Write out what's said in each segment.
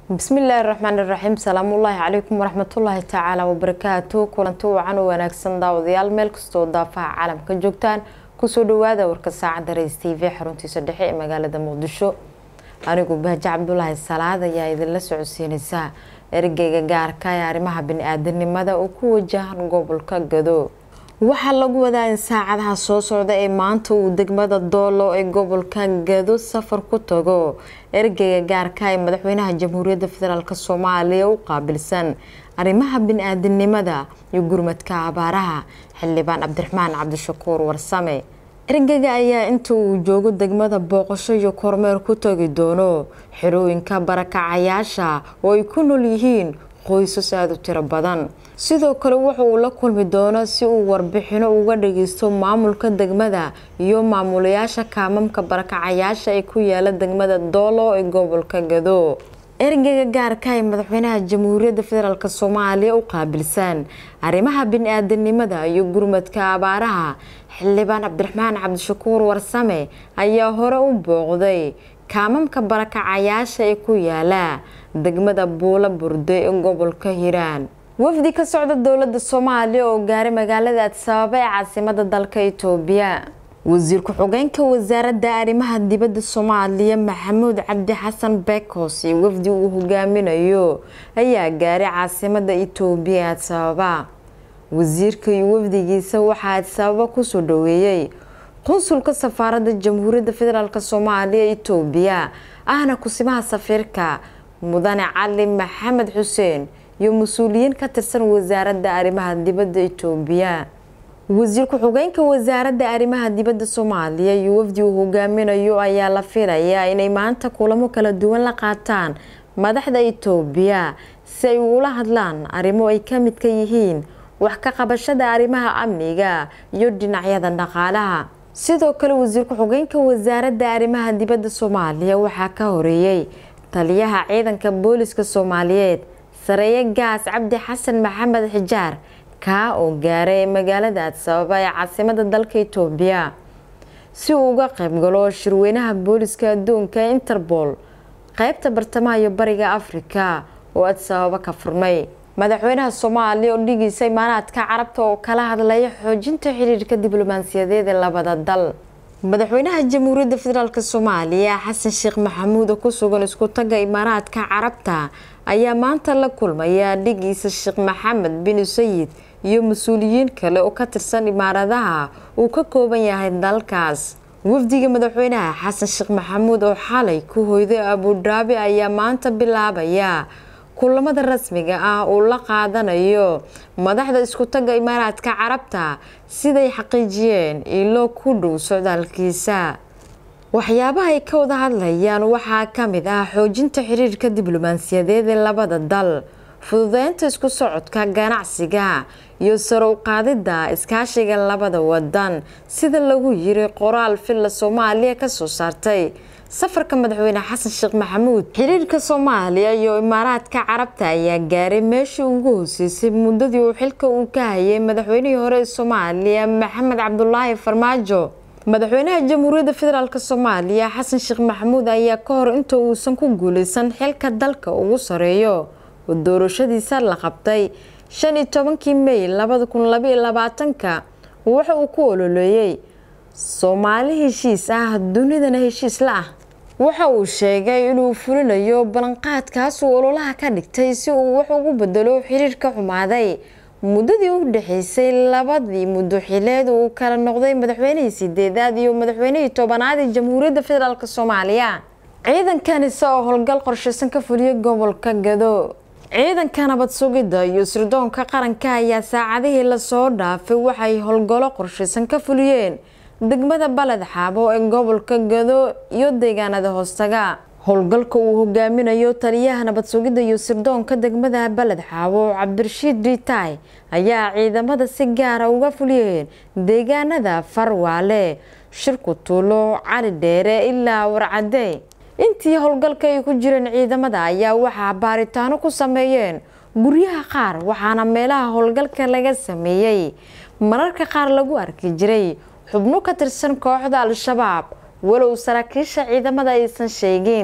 bismillaahi raxmaani raxiim salaamullaahi calaykum waraxmatullaahi tacaala wabarakaatu kulanti wacan u wanaagsan daawadayaal meel kastoo daafaha caalamka joogtaan kusoo dhawaada warka saacadda rays t v xaruntiisa dhexe ee magaalada muqdisho anigu bahje cabdulaahi salaad ayaa idinla socodsiinaysa ergeyga gaarka ee arrimaha bani-aadanimada oo ku wajahan gobolka gado waxaa lagu wadaa in saacadaha soo socda ee maanta uu degmada doolo ee gobolka gado safar ku tago ergeyga gaarka ee madaxweynaha jamhuuriyadda federaalk soomaaliya u qaabilsan arrimaha bani-aadanimada iyo gurmadka abaaraha xildhibaan cabdiraxmaan cabdishakuur warsame ergeyga ayaa inta uu joogo degmada booqasho iyo kormeer ku tagi doono xirooyinka barakacayaasha oo ay ku nool yihiin qoysas aada u tiro badan sidoo kale wuxa uu la kulmi doono si uu warbixino uga dhageysto maamulka degmada iyo maamulayaasha kaamamka barakacayaasha ee ku yaala degmada doolo ee gobolka gado ergeyga gaarka ee madaxweynaha jamhuuriyadda federaalk soomaaliya u qaabilsan arrimaha bani-aadanimada iyo gurmadka abaaraha xildhibaan cabdiraxmaan cabdishakuur warsame ayaa hore u booqday kaamamka barakacayaasha ee ku yaala degmada buula burde ee gobolka hiiraan wafdi ka socda dowladda soomaaliya oo gaaray magaalada adsabaaba ee caasimada dalka itoobiya wasiir ku-xigeenka wasaaradda arrimaha dibadda soomaaliya maxamuud cabdi xasan bekos iyo wafdi uu hogaaminayo ayaa gaaray caasimada itoobiya ee adsabaaba wasiirka iyo wafdigiisa waxaa adsabaaba kusoo dhaweeyey qunsulka safaaradda jamhuuriyadda federaalk soomaaliya itoobiya ahna kusimaha safiirka mudane cali maxamed xuseen iyo mas-uuliyiin ka tirsan wasaaradda arrimaha dibadda itoobiya wasiir ku-xigeenka wasaaradda arrimaha dibadda soomaaliya iyo wafdi uu hogaaminayo ayaa la filayaa inay maanta kulamo kala duwan la qaataan madaxda itoobiya si ay ugula hadlaan arrimo ay ka midka yihiin wax ka qabashada arrimaha amniga iyo dhinacyada dhaqaalaha sidoo kale wasiir ku-xigeenka wasaaradda arrimaha dibadda soomaaliya waxaa ka horeeyey taliyaha ciidanka booliska soomaaliyeed sareeye gaas cabdi xasan maxamed xijaar kaa oo gaaray magaalada adsababa ee caasimada dalka itoobiya si uu uga qaybgalo shirweynaha booliska adduunka ee interpol qeybta bartamaha iyo bariga afrika oo adsababa ka furmay madaxweynaha soomaaliya oo dhigiisa imaanaadka carabta oo kala hadlaya xoojinta xiriirka diblomaasiyadeed ee labada dal madaxweynaha jamhuuriyadda federaalk soomaaliya xasan sheekh maxamuud oo ku sugan isku tagga imaaraadka carabta ayaa maanta la kulmaya dhigiisa sheekh maxamed bin sayid iyo mas-uuliyiin kale oo ka tirsan imaaradaha uu ka kooban yahay dalkaas wafdiga madaxweynaha xasan sheekh maxamuud oo xalay ku hoyday abudhaabi ayaa maanta bilaabaya kulamada rasmiga ah uu la qaadanayo madaxda isku tagga imaaraadka carabta siday xaqiijiyeen ilo ku dhow socdaalkiisa waxyaabaha ay ka wada hadlayaan waxaa ka mid ah xoojinta xiriirka diblomaasiyadeed ee labada dal fududeynta isku socodka ganacsiga iyo sare u qaadidda iskaashiga labada wadan sida lagu yiri qoraal villa soomaaliya kasoo saartay safarka madaxweyne xasan sheekh maxamuud xiriirka soomaaliya iyo imaaraadka carabta ayaa gaaray meeshii ugu hoseysay muddadii uu xilka uu ka hayay madaxweynihii hore ee soomaaliya maxamed cabdulaahi farmaajo madaxweynaha jamhuuriyadda federaalk soomaaliya xasan sheekh maxamuud ayaa ka hor inta uusan ku guuleysan xilka dalka ugu sareeyo oo doorashadiisa la qabtay shan iyo tobankii may labada kun labaiyo labaatanka waxa uu ku ololeeyey soomaali heshiis ah dunidana heshiis la ah waxa uu sheegay inuu fulinayo ballanqaadkaasuu ololaha ka dhigtay si uu wax ugu bedelo xiriirka xumaaday muddadii u dhexeysay labadii muddo xileed uu kala noqday madaxweynihii sideedaad iyo madaxweynihii tobanaad ee jamhuuriyadda federaalk soomaaliya ciidankan isagoo howlgal qorsheysan ka fuliyay gobolka gado ciidanka nabad sugidda iyo sirdoonka qaranka ayaa saacadihii lasoo dhaafay waxay howlgallo qorsheysan ka fuliyeen degmada baled xaabo ee gobolka gado iyo deegaanada hoostaga howlgalka uu hogaaminayo taliyaha nabad sugidda iyo sirdoonka degmada baled xaabo cabdirashiid riitaay ayaa ciidamada si gaara uga fuliyeen deegaanada farwaale shirku tuulo cali dheere ilaa warcade intii howlgalka ay ku jireen ciidamada ayaa waxaa baaritaano ku sameeyeen guryaha qaar waxaana meelaha howlgalka laga sameeyey mararka qaar lagu arki jiray xubno ka tirsan kooxda al-shabaab walow saraakiisha ciidamada aysan sheegin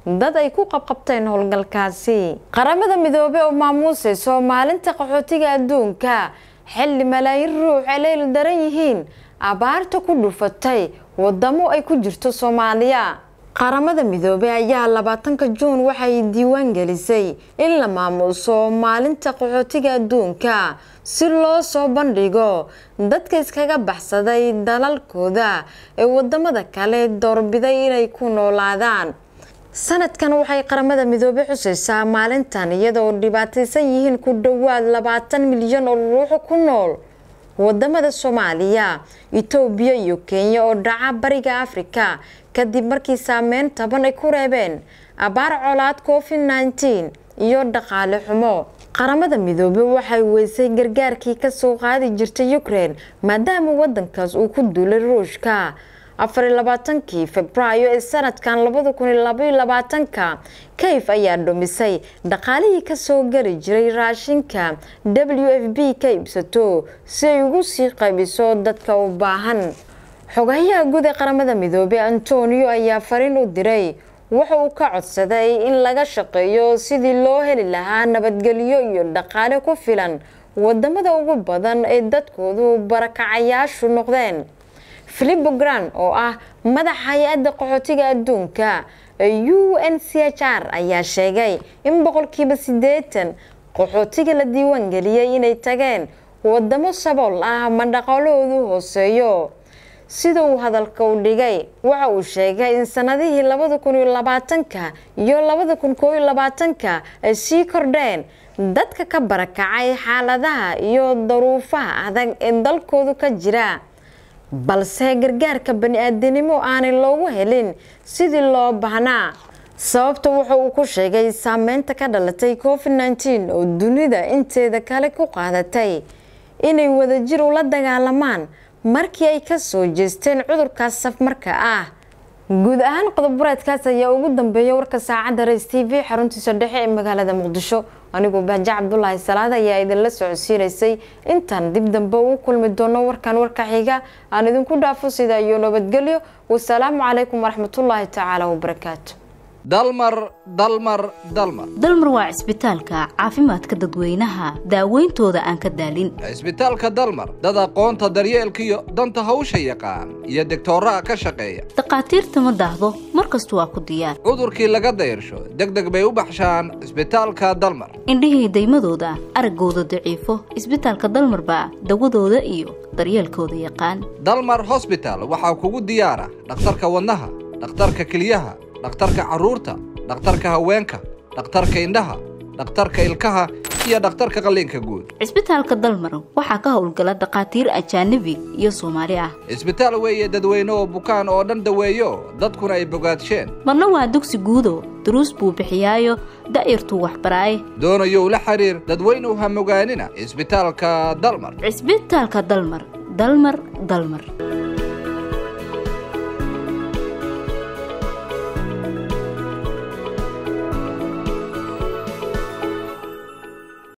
dad ay ku qabqabteen howlgalkaasi qaramada midoobey oo maamuusayso maalinta qaxootiga adduunka xilli malaayiin ruux ay leyl daran yihiin abaarta ku dhufatay wadamo ay ku jirto soomaaliya qaramada midoobey ayaa labaatanka juun waxay diiwaan gelisay in la maamuuso maalinta qaxootiga adduunka si loo soo bandhigo dadka iskaga baxsaday dalalkooda ee wadamada kale doorbiday inay ku noolaadaan sanadkan waxay qaramada midoobey xusaysaa maalintan iyadoo dhibaataysan yihiin ku dhowaad labaatan milyan oo ruux ku nool wadamada soomaaliya itoobiya iyo kenya oo dhaca bariga afrika kadib markii saameyn taban ay ku reebeen abaar colaad covid nneteen iyo dhaqaale xumo qaramada midoobey waxay weysay gargaarkii kasoo qaadi jirtay ukraine maadaama wadankaas uu ku duulay ruushka afar iyo labaatankii februaayo ee sanadkan labada kun iyo labaiyo labaatanka kayf ayaa dhumisay dhaqaalihii kasoo geli jiray raashinka w f b ka iibsato si ay ugu sii qaybiso dadka u baahan xogayaha guud ee qaramada midoobey antonio ayaa fariin u diray waxa uu ka codsaday in laga shaqeeyo sidii loo heli lahaa nabadgelyo iyo dhaqaale ku filan wadamada ugu badan ee dadkoodu barakacayaashu noqdeen philipo gran oo ah madaxa hay-adda qaxootiga adduunka ee u n c h r ayaa sheegay in boqolkiiba siddeetan qaxootiga la diiwaan geliyey inay tageen wadamo sabool ah ama dhaqaalahoodu hooseeyo sida uu hadalka u dhigay waxa uu sheegay in sanadihii labada kun iyo labaatanka iyo labada kun koo iyo labaatanka ay sii kordheen dadka ka barakacay xaaladaha iyo daruufaha adag ee dalkoodu ka jira balse gargaarka bani-aadanimo aanay loogu helin sidii loo baahnaa sababta wuxa uu ku sheegay saameynta ka dhalatay covid nneteen oo dunida inteeda kale ku qaadatay inay wadajir ula dagaalamaan markii ay ka soo jeesteen cudurkaas safmarka ah guud ahaan qodob-bareedkaas ayaa ugu dambeeya warka saacadda rays t v xaruntiisa dhexe ee magaalada muqdisho anigoo baaje cabdulaahi salaad ayaa idinla socodsiinaysay intaan dib dambe ugu kulmi doono warkan warka xiga aan idinku dhaafo sida iyo nabadgelyo wasalaamu calaykum waraxmatullaahi tacaala wabarakaatu dalmar dalmar dalmar dalmar waa cisbitaalka caafimaadka dadweynaha daaweyntooda aan ka daalin cisbitaalka dalmar dad aqoonta daryeelkiyo danta hawsha yaqaan iyo degtooraha ka shaqeeya dhakhaatiirta ma daahdo mar kastu waa ku diyaar cudurkii laga dayrsho deg deg bay u baxshaan cisbitaalka dalmar indhihii daymadooda araggooda daciifo cisbitaalka dalmar baa dawadooda iyo daryeelkooda yaqaan dalmar hosbital waxaa kugu diyaara dhakhtarka wadnaha dhakhtarka keliyaha dhakhtarka carruurta dhakhtarka haweenka dhakhtarka indhaha dhakhtarka ilkaha iyo dhakhtarka qalliinka guud cisbitaalka dalmar waxaa ka howlgala dhakhaatiir ajaanabi iyo soomaali ah cisbitaal weeye dadweyne oo bukaan oo dhan daweeyo dadkuna ay bogaadsheen marna waa dugsi guudo duruus buu bixiyaayo da'yartuu waxbaraaye doonayow la xiriir dadweynuw ha mogaanina cisbitaalka dalmar cisbitaalka dalmar dalmar dalmar